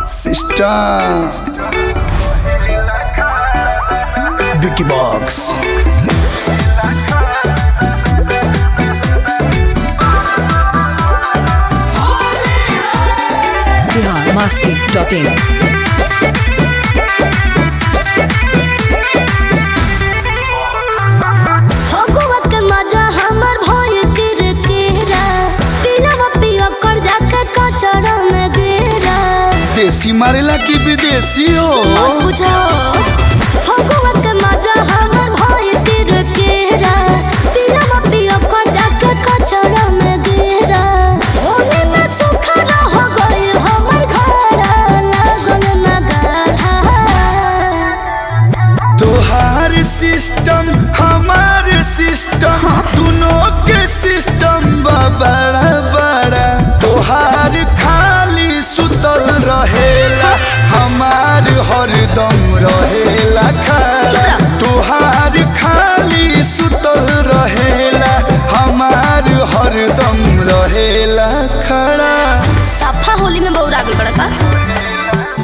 Sister Vicky Box Bihar Masti dot in Phagua के मजा हमर भइल किरकिरा पिनवा पियो कर जाके कचरा में गिरा देसी मारेला की विदेशी हो मत पूछो फगुआ के मजा हमर भइल किरकिरा पिनवा पियो कर जाके कचरा में गिरा होली में सुखरा हो गई हमर घर लागल ना गाढ़ा तोहार सिस्टम हमार सिस्टम दोनों के सिस्टम बा बड़ा बड़ा तोहार खाली सुतल रहेला हमार हरदम रहेला खड़ा तोहार खाली सुतल रहेला हमार हरदम रहेला खड़ा सफा होली में बौरा गल बड़ा का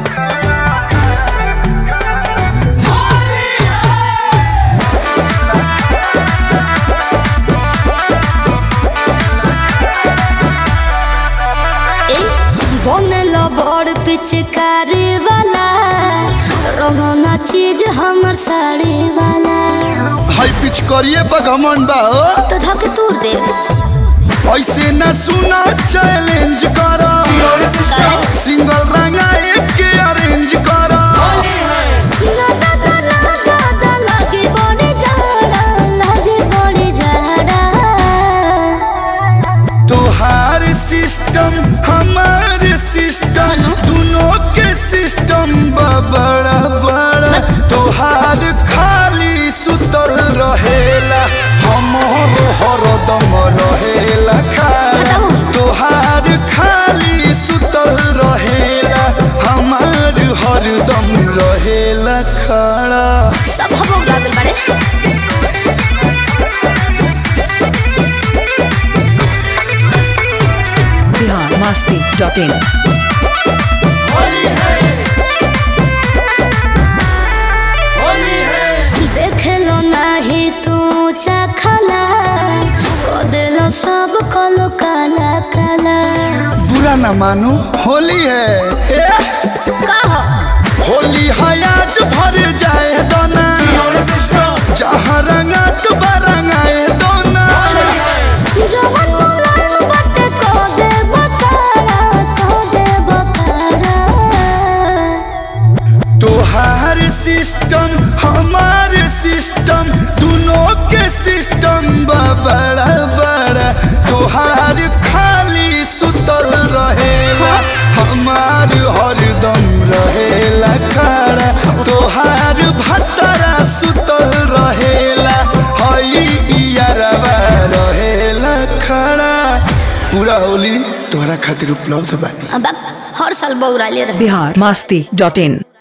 ए, बनल बड़ पिचकारी वाला रोना चीज हमर साड़ी वाला हाई पिच करिए बगमन बा हो तो धके तूर दे ऐसे न सुना चैलेंज करो सिंगल रंगा एक के अरेंज करो ना ना ना ना ना ना लगे बड़ी जाड़ा लगे बड़ी जाड़ा तोहार सिस्टम हमार सिस्टम दोनों के सिस्टम बा बड़ा बड़ा तोहार खाली सुतल रहेला हमर हरदम रहेला खाला तोहार खाली सुतल रहेला हमार हरदम रहेला खड़ा सब हम बौरा गल बड़े बिहार मस्ती डॉट इन देखलो नाही तू चखला को दिलो सब कलो काला काला बुरा ना मानो होली है ए, कहो होली है आज भर जाए दोना जहाँ रंगा तो रंगाए दोना जवन मुलायम बटे को दे बकारा को दे बकारा तोहार सिस्टम हमार सिस्टम दोनों के सिस्टम बा बड़ा बड़ा तोहार खाली सुतल रहेला हमार हरदम रहेला खड़ा तोहार भतरा सुतल रहेला हई इयरवा रहेला खड़ा पूरा होली तोहरा खातिर उपलब्ध बानी अब हर साल बौरा ले रहे बिहार मस्ती डॉट इन